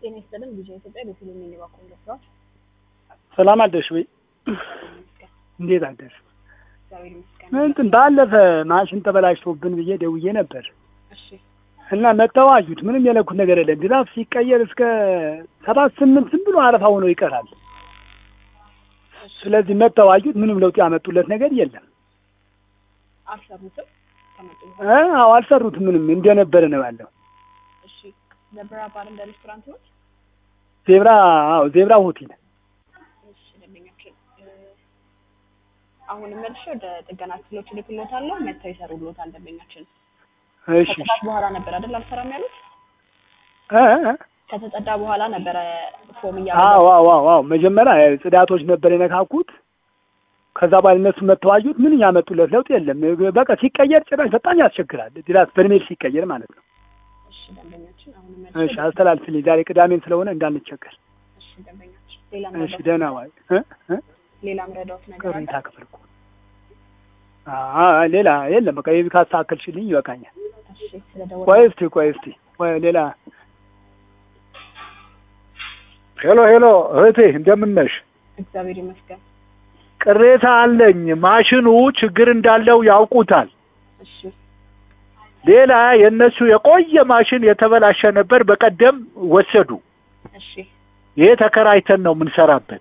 ጤና ይስጥልን ቪዥን ኢትዮጵያ በፊልም የሚባኩ ስራዎች ሰላም አደርሽ ወይ? እንዴት አደርሽ? እግዚአብሔር ይመስገን። እንትን ባለፈ ማሽን ተበላሽቶብን ብዬ ደውዬ ነበር እሺ እና መጥተው አዩት። ምንም የለኩት ነገር የለም። ድራፍ ሲቀየር እስከ ሰባት ስምንት ዝም ብሎ አረፋ ሆኖ ይቀራል። ስለዚህ መጥተው አዩት። ምንም ለውጥ ያመጡለት ነገር የለም። አልሰሩትም ከመጡ እ አዎ አልሰሩትም። ምንም እንደነበረ ነው ያለው። እሺ ዘብራ ባር እንደ ሬስቶራንት ነው። ዜብራ አዎ ዜብራ ሆቴል እሺ ደንበኛችን እ፣ አሁንም መልሼ ወደ ጥገና ክፍሎች ልክሎታለሁ። መጥተው ይሰሩልዎታል። ደንበኛችን እሺ ከጽዳት በኋላ ነበር አይደል አልሰራም ያሉት? እ እ ከተጸዳ በኋላ ነበረ ፎም አዎ እያበዛ አዎ አዎ አዎ መጀመሪያ ጽዳቶች ነበር የነካኩት። ከዛ በኋላ እነሱ መጥተው አዩት። ምን ያመጡለት ለውጥ የለም። በቃ ሲቀየር ጭራሽ በጣም ያስቸግራል። ድራስ በርሜል ሲቀየር ማለት ነው። እሺ ደንበኛችን አሁንም እሺ መልሼ አስተላልፍልኝ። ዛሬ ቅዳሜን ስለሆነ እንዳንቸገር። እሺ ደንበኛችን ሌላ እሺ ምረዳት ደህና ዋይ። እ እ ሌላ ምረዳት ነገር አለ? ቅሬታ ክፍል እኮ አ ሌላ የለም። በቃ ይሄ ካስተካከልሽልኝ ይበቃኛል። እሺ ስለደወለ ቆይ እስቲ ቆይ እስቲ ቆይ ሌላ ሄሎ ሄሎ እህቴ እንደምን ነሽ? እግዚአብሔር ይመስገን። ቅሬታ አለኝ። ማሽኑ ችግር እንዳለው ያውቁታል። እሺ ሌላ የእነሱ የቆየ ማሽን የተበላሸ ነበር። በቀደም ወሰዱ። እሺ ይሄ ተከራይተን ነው የምንሰራበት።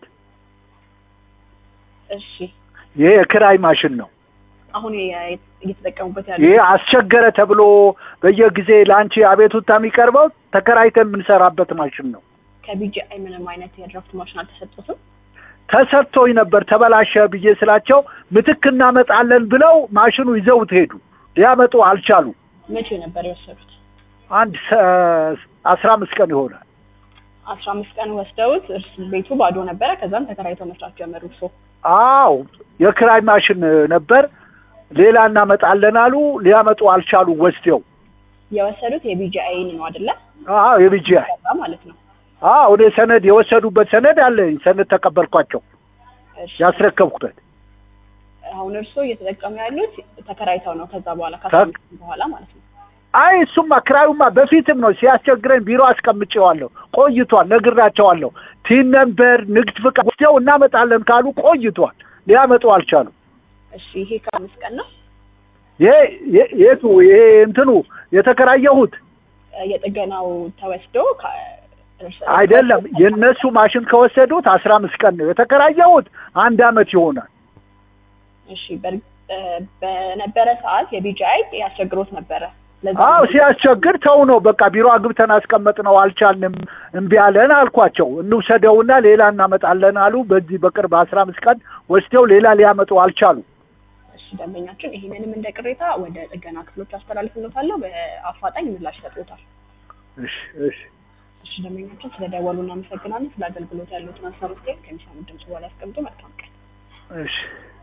እሺ ይሄ የክራይ ማሽን ነው። አሁን የ- እየተጠቀሙበት ያሉ ይሄ አስቸገረ ተብሎ በየጊዜ ለአንቺ አቤቱታ የሚቀርበው ተከራይተን የምንሰራበት ማሽን ነው። ከቢጂአይ ምንም አይነት የድራፍት ማሽን አልተሰጡትም። ተሰጥቶኝ ነበር ተበላሸ ብዬ ስላቸው ምትክ እናመጣለን ብለው ማሽኑ ይዘውት ሄዱ። ሊያመጡ አልቻሉ። መቼ ነበር የወሰዱት? አንድ ሰ- አስራ አምስት ቀን ይሆናል። አስራ አምስት ቀን ወስደውት እርስ ቤቱ ባዶ ነበረ። ከዛም ተከራይተው መስራት ጀመሩ። እርሶ አዎ የክራይ ማሽን ነበር። ሌላ እናመጣለን አሉ። ሊያመጡ አልቻሉ። ወስደው የወሰዱት የቢጂአይን ነው አይደለ? አዎ የቢጂአይ ሰራ ማለት ነው። አዎ እኔ ሰነድ የወሰዱበት ሰነድ አለኝ። ሰነድ ተቀበልኳቸው እሺ ያስረከብኩበት። አሁን እርሶ እየተጠቀሙ ያሉት ተከራይተው ነው። ከዛ በኋላ ከአስራ ተክ- አምስት ቀን በኋላ ማለት ነው። አይ እሱማ ክራዩማ በፊትም ነው ሲያስቸግረኝ ቢሮ አስቀምጬዋለሁ። ቆይቷል። ነግራቸዋለሁ። ቲን ነምበር ንግድ ፍቃድ ወስደው እናመጣለን ካሉ ቆይቷል። ሊያመጡ አልቻሉ። እሺ ይሄ ከአምስት ቀን ነው። ይሄ የ- የቱ ይሄ እንትኑ የተከራየሁት እ፣ የጥገናው ተወስዶ ከ- እርስ- አይደለም የእነሱ ማሽን ከወሰዱት አስራ አምስት ቀን ነው የተከራየሁት። አንድ አመት ይሆናል። እሺ በር- እ፣ በነበረ ሰዓት የቢጂአይ ያስቸግሮት ነበረ። ለዛ አዎ ነው ሲያስቸግር ተው ነው በቃ ቢሮ አግብተን አስቀመጥ ነው አልቻልንም፣ እምቢ አለን አልኳቸው። እንውሰደውና ሌላ እናመጣለን አሉ። በዚህ በቅርብ አስራ አምስት ቀን ወስደው ሌላ ሊያመጡ አልቻሉ። እሺ ደንበኛችን ይህንንም እንደ ቅሬታ ወደ ጥገና ክፍሎች አስተላልፍሎታለሁ። በአፋጣኝ ምላሽ ይሰጡታል። እሺ እሺ እሺ ደንበኛችን ስለደወሉ እናመሰግናለን። ስለ አገልግሎት ያሉትን ሀሳብ አስተያየት ከሚሰሙት ድምጽ በኋላ ያስቀምጡ። መልካም ቀን። እሺ